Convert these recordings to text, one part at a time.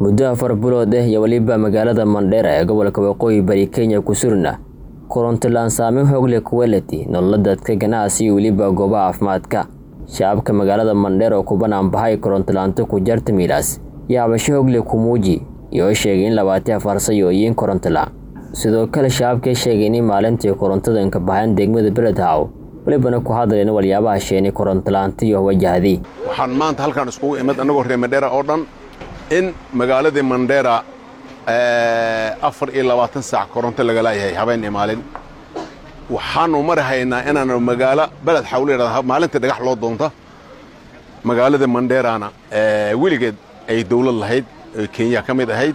muddo afar bilood ah iyo weliba magaalada mandheera ee gobolka waqooyi bari kenya ku surna koronto la-aan saameyn hoogle kuwelati nolola dadka ganacsi iyo weliba goobaha caafimaadka shacabka magaalada mandheer oo ku banaanbaxay koronto la-aanta ku jarta miilaas iyo cabasho hogle kumuuji iyoo sheegay in labaatan afar sayooyiin koronto la sidoo kale shacabkay sheegay in maalintii korontada inka baxeen degmada beledhaw welibana ku hadleen waliyaabaha sheenay koronto la-aanta iyo wajahday waxaan maanta halkaan iskugu imid annagoo reer mandheera oo dhan in magaaladii mandheera afar iyo labaatan saac koronto laga laayahay habeen iyo maalin waxaanu mari haynaa inaanu magaalo beled xawleedhada maalintii dhagax loo doonta magaalada mandheerana weligeed ay dawlad lahayd oy kenya ka mid ahayd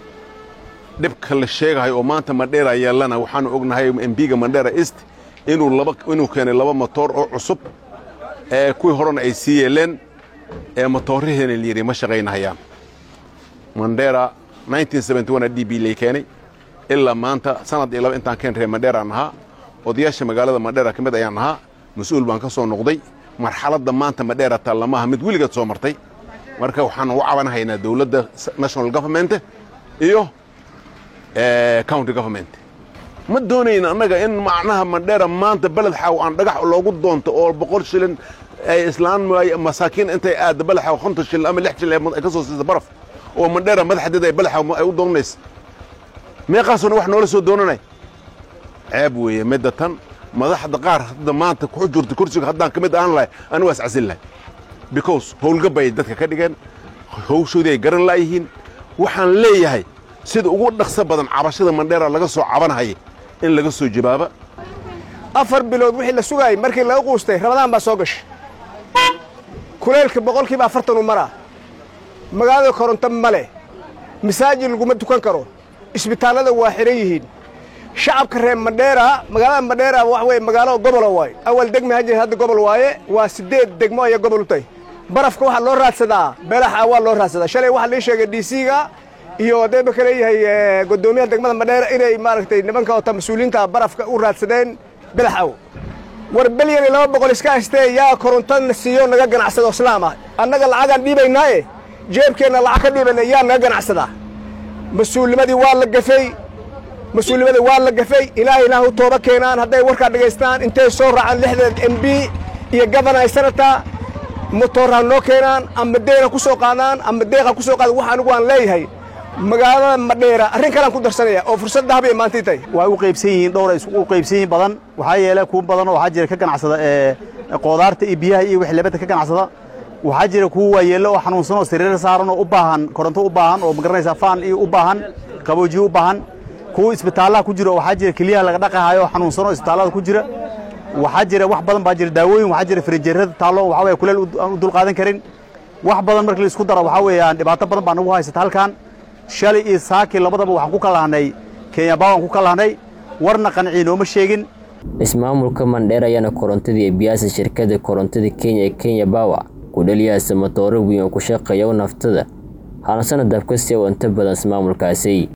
dhibka la sheegahay oo maanta mandheera yeellana waxaanu ognahay embiga mandheera east inuu laba inuu keenay laba motoor oo cusub ee kuwii horena ay sii yeeleen ee motoorraheena layidhi ma shaqaynahayaan mandheera d b lay keenay ilaa maanta sanad iyo laba intaan keen reer mandheeraan ahaa odayaasha magaalada mandheera ka mid ayaan ahaa mas-uul baan ka soo noqday marxaladda maanta mandheera taallamaha mid weligeed soo martay marka waxaan u cabanhaynaa dowladda national government iyo county government ma doonayna annaga in macnaha mandheera maanta beled xaw aan dhagax loogu doonto oo boqol shilin ay islaan masaakiin intay aadda beled xaw konton shilin ama lix shilin ay ka soo siisa baraf oo mandheera madaxdeeda ay beled xaw ay u doonanaysa meeqaasuna wax noola soo doonanay ceeb weeye midda tan madaxda qaar hadda maanta ku jirta kursiga haddaan ka mid ahaan lahay anu waa iscasin lahay because howlgab bay dadka ka dhigeen hawshoodii ay garan laayihiin waxaan leeyahay sida ugu dhaqso badan cabashada mandheera laga soo cabanhaya in laga soo jawaaba afar bilood wixii la sugaayey markii laga quustay ramadaan baa soo gashay kuleylka boqolkiiba afartanu maraa magaalada koronto ma leh masaajid laguma tukan karo isbitaallada waa xihan yihiin shacabka reer mandheera magaalada mandheera wax weye magaalo gobola waaye awal degma ha jir hadda gobol waaye waa siddeed degmo ayay gobol u tahay barafka waxaa loo raadsadaa beelaxa waa loo raadsadaa shalay waxaa lii sheegay d c-ga iyo deeba ka leeyahay guddoomiyaha degmada mandheera inay maaragtay nimanka ota mas-uuliyiinta barafka u raadsadeen belaxaw war belyan iyo laba boqol iska haystee yaa korontana siiyo naga ganacsado islaam ah annaga lacagaan dhiibaynaaye jeebkeenna lacag ka dhiibayna yaa naga ganacsadaa mas-uulnimadii waa la gafay mas-uulnimadii waa la gafay ilaahay ilaah u tooba keenaan hadday warkaa dhegaystaan intay soo raacaan lixdeed m b iyo gabana sanata motoorha noo keenaan ama deyna ku soo qaadaan ama deeqa ku soo qaada wax anigu aan leeyahay magaalada madheera arrin kalaan ku darsanaya oo fursadda habay maantii tahay waa u qaybsan yihiin dhowr u qaybsan yihiin badan waxaa yeele kuwa badan oo waxaa jira ka ganacsada qoodaarta iyo biyaha iyo wix lebadda ka ganacsada waxaa jira kuwa waayeelle oo xanuunsan oo sariir saaran oo u baahan koronto u baahan oo magaranaysaa faan iyo u baahan qaboojiyo u baahan kuwa isbitaallaha ku jira oo waxaa jira keliyaha laga dhaqahayo oo xanuunsan oo isbitaallada ku jira waxaa jira wax badan baa jira daawooyin waxaa jira farijeerada taallo waxaa weye kuleel aan u dulqaadan karin wax badan markii la isku daro waxaa weeyaan dhibaato badan baa nagu haysata halkan shalay iyo saaki labadaba waxaan ku kalahnay kenya baawan ku kalahnay warna qancii nooma sheegin ismaamulka mandheer ayaana korontadii ee biyaasa shirkadda korontada kenya ee kenya bawa ku dhaliyaasa matooro weyn oo ku shaqeeya naftada hana sanad dabkasi oo inta badan ismaamulkaasi